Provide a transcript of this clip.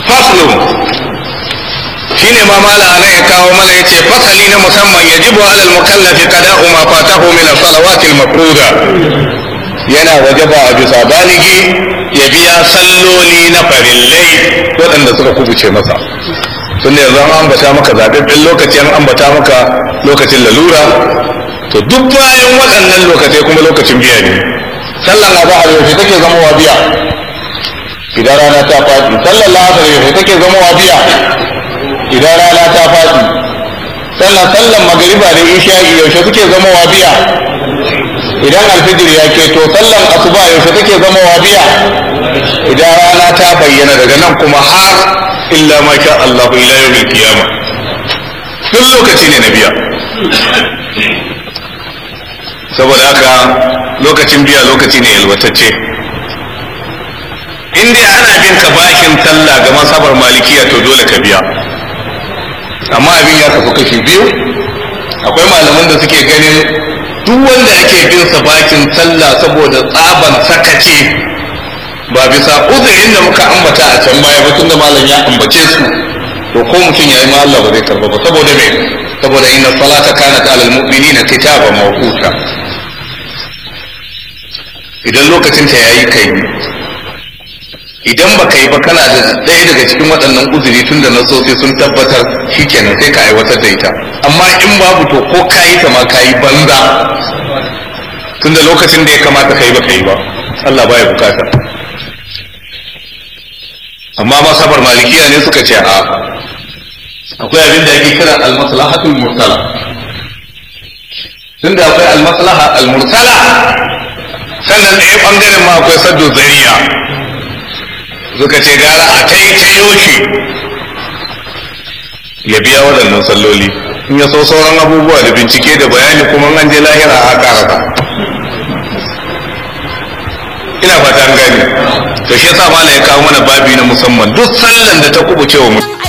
faslu shine ma mala ana ya kawo mana yace fasali na musamman yajibu alal mukallafi qada'u ma fatahu min as-salawati al-mafruda yana wajaba a bisa baligi ya biya salloli na farillai waɗanda suka kubuce masa tun da yanzu an ambata maka zaɓaɓɓen lokaci an ambata maka lokacin lalura to duk bayan waɗannan lokacai kuma lokacin biya ne sallan azhar yaushe take zama wa biya idan rana ta faɗi sallan la'asar yaushe take zama wa biya idan rana ta faɗi sannan sallan magariba da isha'i yaushe suke zama wa biya idan alfijir ya keto sallan asuba yaushe take zama wa biya idan rana ta bayyana daga nan kuma har illa ma sha Allah ila yawmil qiyama duk lokaci ne na biya saboda haka lokacin biya lokaci ne yalwatacce in dai ana bin ka bakin sallah ga masabar malikiya to dole ka biya amma abin ya kafu kashi biyu akwai malaman da suke ganin duk wanda ake bin sa bakin sallah saboda tsaban sakaci ba bisa uzurin da muka ambata a can baya ba tunda malam ya ambace su to ko mutum ya yi ma Allah ba zai karba ba saboda me saboda inna salata kanat alal mu'minina kitaban mawquta idan lokacin ta yayi kai idan baka yi ba kana da ɗaya daga cikin waɗannan uzuri tun da nasosi sun tabbatar shikenan sai ka aiwatar da ita amma in babu to ko ka yi ta ma ka yi banza tun da lokacin da ya kamata ka yi ba ka yi ba Allah baya bukata amma masabar malikiya ne suka ce a akwai abin da ake kira almaslahatul mursala tunda akwai almaslaha almursala sannan ɗaya ɓangaren ma akwai saddu zariya suka ce gara a ta yi ta yoshi ya biya waɗannan salloli in ya so sauran abubuwa da bincike da bayani kuma an je lahira a karata ina fata an gani to shi yasa mala ya kawo mana babi na musamman duk sallan da ta kubuce wa mutum